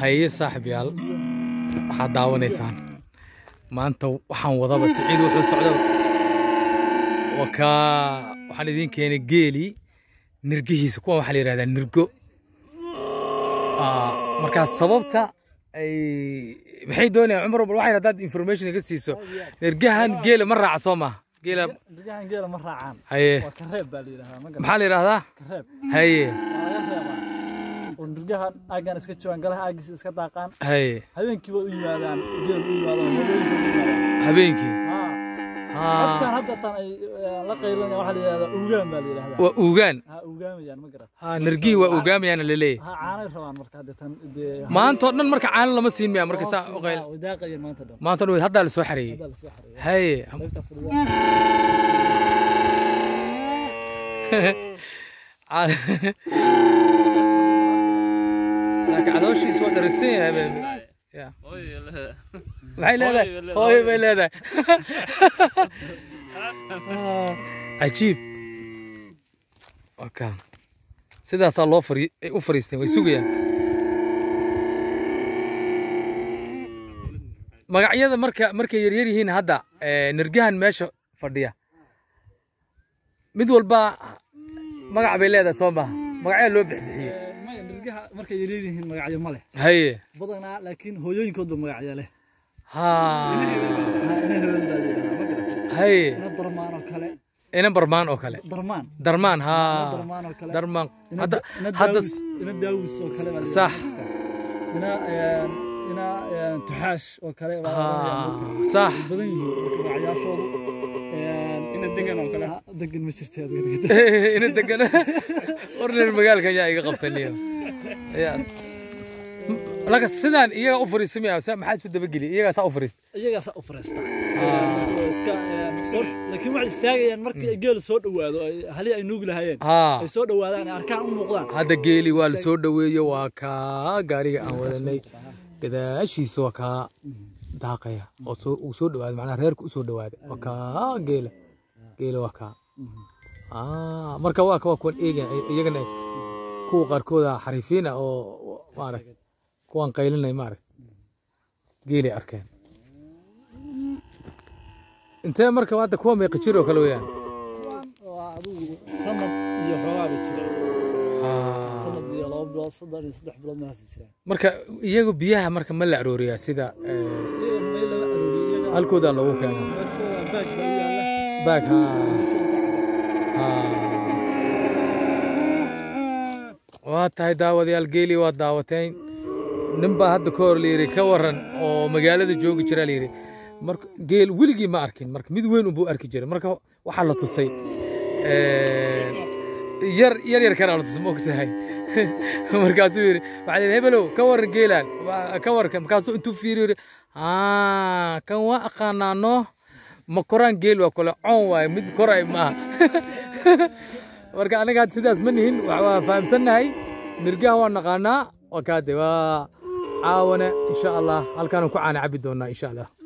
haye saaxiibyaal waxaad daawanaysaan maanta waxaan wadaba siciid wuxuu socdaba waa kaa waxaan idiin keenay geeli nirgihiisa kuwan waxaa la yidhahdaa nirgo Ah, markaa sababta ay maxay doonayaan cumar bal waxay haddaad information iga siiso nirgahan geela ma raaca soo maaha geela Rigahan geela ma raacaan. haye Waa kareeb baa la yidhahdaa. Ma garan. maxaa la yidhahdaa Kareeb. haye Waa laga reebaa. Oo nirgahan aagan iska joogaan, galaha aagiisa iska daaqaan. haye Habeenkii way u yimaadaan, geel u yimaado, hooyooyinka u yimaadaan. habeenkii Haa. Ah, Dadkan hadda tan ay eh, la qaylinayaan waxaa la yidhahdaa uugaan baa la yidhahdaa. waa uugaan Ha uugaamiyaan ma garat. ha nirgihii waa uugaamayaana laleeyahay Ha caanay rabaan marka hadda tan dee. maanta oo dhan marka caano lama siin miya marka saa hoos- u qayl haa, way daaqayaan maanta dhan. maanta dhan haddaa la soo xareeyey Hadda la soo xareeyay. haye Qaybta fadhida. laakiin calooshiisa waa dharagsan yahay be Ya. maxay leedahay hooyo bay leedahay Ah, cajiib waka sidaasaa loo fari ay u fariisteen way sugayaan magacyada marka markay yaryar yihiin hadda eh, nirgahan meesha fadhiya mid walba magac bay leedahay soo maha magacyaa loo bixbixiyey Eh, maya, nirgaha markay yaryar yihiin magacyo ma leh. haye badanaa laakiin hooyooyinkoodba magacyo leh ha Ha, ina hebel baa la yidhahdaa ma garan haye ina darmaan oo kale inan barmaan oo kale darmaan darmaan ina ha darmaan oo kale darmaan ina hadda da- ina hadda daawis ina daawis oo kale baa la Sax. yidhahdaa. ina een, ina een, tuxaash oo kale baa la ha yidhahdaa. sax Way badan yihiin marka magacyaashoodu een, ina degan oo kale degan ma jirta ina degan orner magaalka ayaa iga qabtay niyo ya laka sidaan iyaga u fariisamaya maxaa isu dabageli iyagaa saa u fariist iyagaasaa u fariista Ah. Oo iska een, hort- laakiin waxay istaagayaan markii ay geelu soo dhowaado ay- halii ay nuugi lahaayeen ha ay soo dhowaadaan ay arkaan u muuqdaan hadda geeli waa la soo dhoweeyo waa kaa gaariga aan wadanay gadaashiisa waa kaa daaqaya oo soo uu soo dhawaaday macnaha reerka u soo dhawaaday waa kaa geela geela waa kaa ah marka waa waa kuwan eega iyagana kuwa qaarkooda xariifiin ah oo maaragt kuwan qaylinay maaragt geelay arkeen intee marka hadda kuwa meeqa jir oo kale weeyaan waa adigu sanad iyo xoogaaba jira Ah. sanad iyo laba bilood saddex iyo saddex bilood meelahaas jiraan marka iyagu biyaha marka ma la arooriyaa sida eh, iyaga meel laga arooriyay iyaga halkoodaa loogu keenaa meeshooda baag baa u yaalla baag ha meeshooda ku cabaa. waa tahay daawadayaal geeli waa daawateen nin baa hadda ka hor layidhi ka waran oo magaalada joogi jira layidhi marka geel weligii ma arkin marka mid weyn unbuu arki jiray marka waxaa la tusay eh, yar yar yar kana la tusay ma ogtahay markaasuu yidhi waxaa la yidhi hebelow ka waran geelaan Waa- ka warkan markaasuu intuu fiiriyo yidhi "Ah, kan waa aqaanaano ma koraan geel waa kole coon waaye mid koray maaha marka anaga hadda sidaas ma nihin wax waa fahamsannahay nirgaha waa naqaanaa waa kaade waa caawane insha allah halkaanu ku caana cabi doonaa insha allah